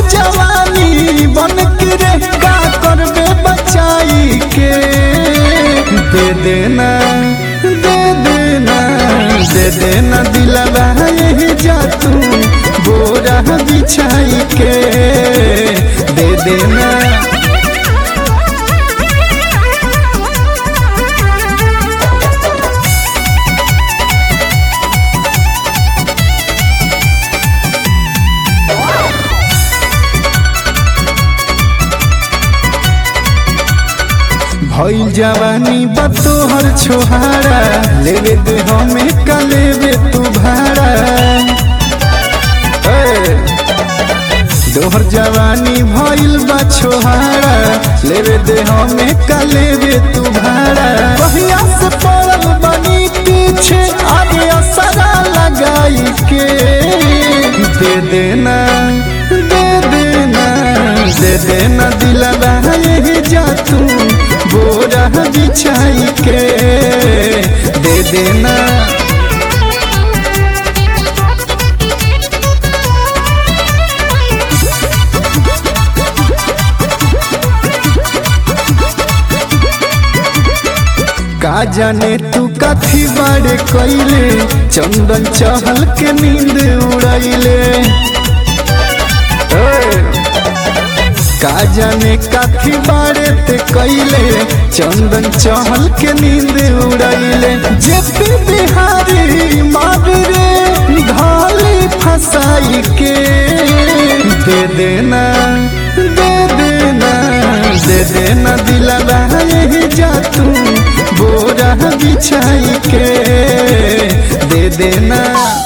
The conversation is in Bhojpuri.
जवानी बन के रे का करबे बचाई के दे देना दे देना दे देना दिलवा यही जा तू बोरा बिछाई के दे देना भइल जवानी बतोहर छोहारा लेवे दे हमें का लेवे तू भाड़ा ए, दोहर जवानी भइल बा छोहारा लेवे दे हमें का लेवे तू भाड़ा कहिया से पड़ल बनी पीछे आगे असरा लगाई के दे देना दे देना दे देना दिलवा यही जा तू बोरा बिछाई के दे देना का जाने तू कथी बारे कैले चंदन चहल के नींद उड़ैले ए, का जाने कथी बारे ते कैले चंदन चहल के नींद उड़ैले जेपी बिहारी मार रे ढाली फसाई के दे देना दे देना दे देना दिलवा यही जा तू बोरा बिछाई के दे देना